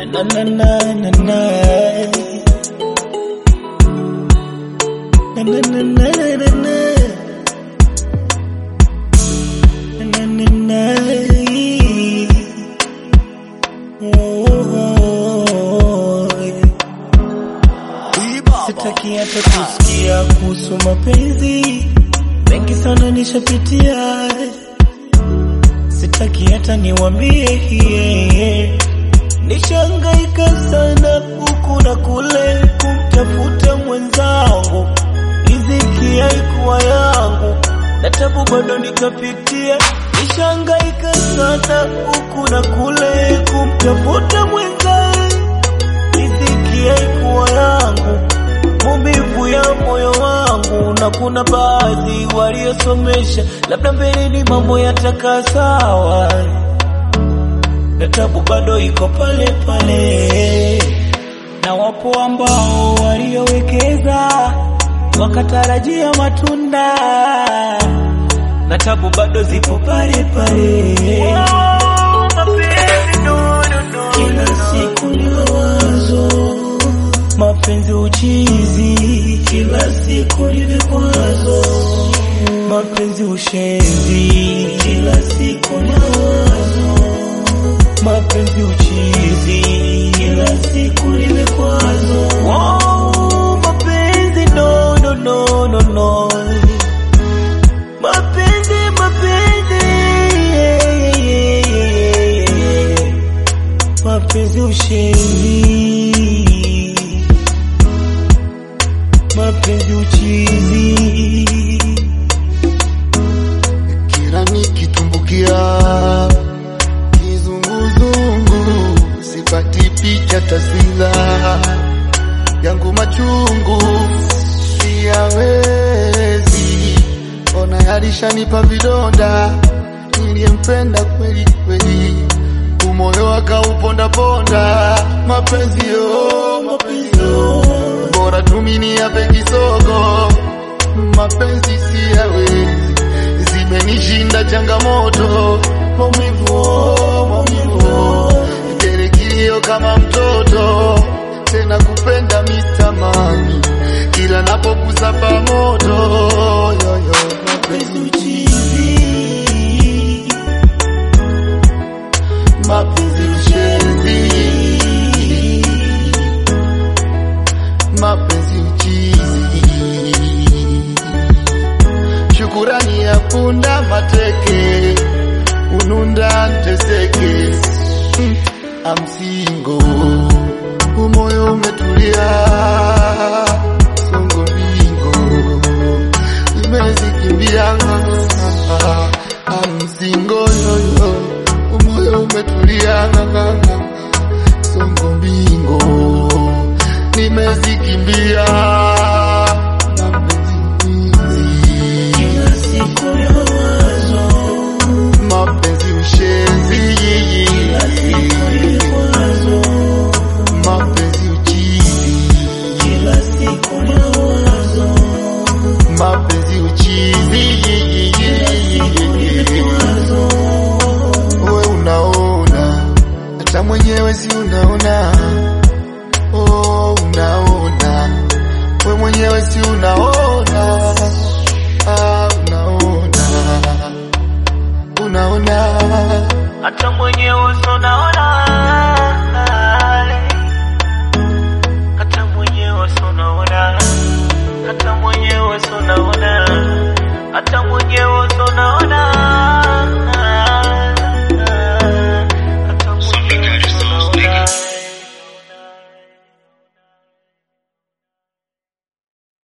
na na na na na na na na na na na na na na oh. Sitaki hata kusikia kuhusu mapenzi, mengi sana nishapitia. Sitaki hata niwambie hiye, nishangaika sana huku na kule kumtafuta mwenzangu, riziki haikuwa yangu na tabu bado nikapitia. Nishangaika sana huku na kule kumtafuta mwenzangu, riziki haikuwa yangu maumivu ya moyo wangu, na kuna baadhi waliosomesha, labda mbeleni mambo yatakaa sawa, na tabu bado iko pale pale, na wapo ambao waliowekeza wakatarajia matunda, na tabu bado zipo pale pale. Kila siku ni mawazo mapenzi uchizi, kila siku ni vikwazo, mapenzi ushenzi, kila siku ni mawazo, mapenzi uchizi, kila siku ni vikwazo. Oh, mapenzi no no no no no, mapenzi mapenzi yeah, yeah, yeah, yeah. mapenzi ushenzi mapenzi uchizi. kila nikitumbukia kizunguzungu, sipati picha taswira yangu machungu, siyawezi ona, yalishanipa vidonda, niliyempenda kweli kweli, umoyo akaupondaponda, mapenzi yo, mapenzi yo, bora tumini yape kisogo, mapenzi siyawezi zimenishinda changamoto, maumivu, oh, maumivu, oh. tele kilio kama mtoto, tena kupenda mitamani, kila napogusa pamoto, yoyo mapenzi uchizi, mapenzi ushenzi, mapenzi uchizi shukurani ya punda mateke ununda nteseke Mm, amsingo umoyo umetulia songo mbingo imezikimbia amsingo yoyo umoyo umetulia songo mbingo nimezikimbia na mpenzi Kila siku ni mawazo, mapenzi ushenzi, kila siku ni vikwazo, mapenzi uchizi, kila siku ni mawazo, mapenzi uchizi. vikwazo. We unaona, hata mwenyewe si unaona, oh, unaona, we mwenyewe si unaona, ah, unaona, unaona Hata mwenyewe unaona